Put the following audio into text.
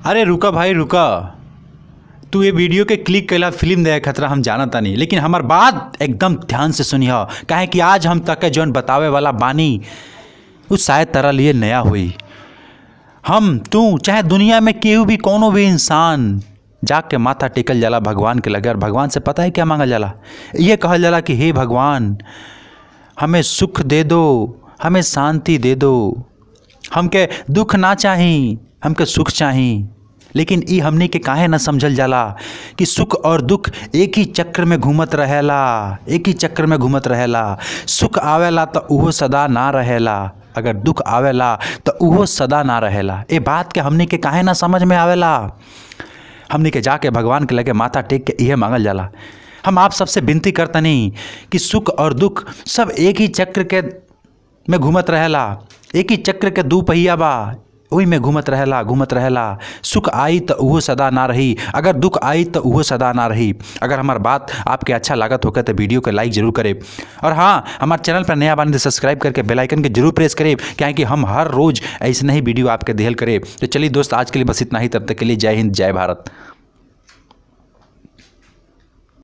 अरे रुका भाई रुका तू ये वीडियो के क्लिक कैला फिल्म देखे खतरा हम जाना तानी लेकिन हमार बात एकदम ध्यान से सुनिह काहे कि आज हम तक के जौन बतावे वाला बानी उ शायद तरह लिए नया हुई हम तू चाहे दुनिया में केहू भी कोनो भी इंसान जाग के माथा टेकल जाला भगवान के लगे और भगवान से पता है क्या मांगल जाला ये कहल जाला कि हे भगवान हमें सुख दे दो हमें शांति दे दो हमके दुख ना चाही हमके सुख चाही लेकिन ई हमनी के काहे ना समझल जाला कि सुख और दुख एक ही चक्र में घूमत रहेला एक ही चक्र में घूमत रहेला सुख आवेला तो उहो सदा ना रहेला अगर दुख आवेला तो उहो सदा ना रहेला ए बात के हमनी के काहे ना समझ में आवेला हमनी के जाके भगवान के लगे माथा टेक के इहे मांगल जाला हम आप सबसे विनती करतनी कि सुख और दुख सब एक ही चक्र के में घूमत रहेला एक ही चक्र के दू पहिया बा ओही में घूमत रहेला घूमत रहेला सुख आई तो उहो सदा ना रही अगर दुख आई तो उहो सदा ना रही अगर हमार बात आपके अच्छा लागत होकर तो वीडियो को लाइक जरूर करें और हाँ हमारे चैनल पर नया बानी तो सब्सक्राइब करके बेल आइकन के जरूर प्रेस करें क्योंकि हम हर रोज़ ऐसे ही वीडियो आपके देहल करें तो चलिए दोस्त आज के लिए बस इतना ही तब तक के लिए जय हिंद जय भारत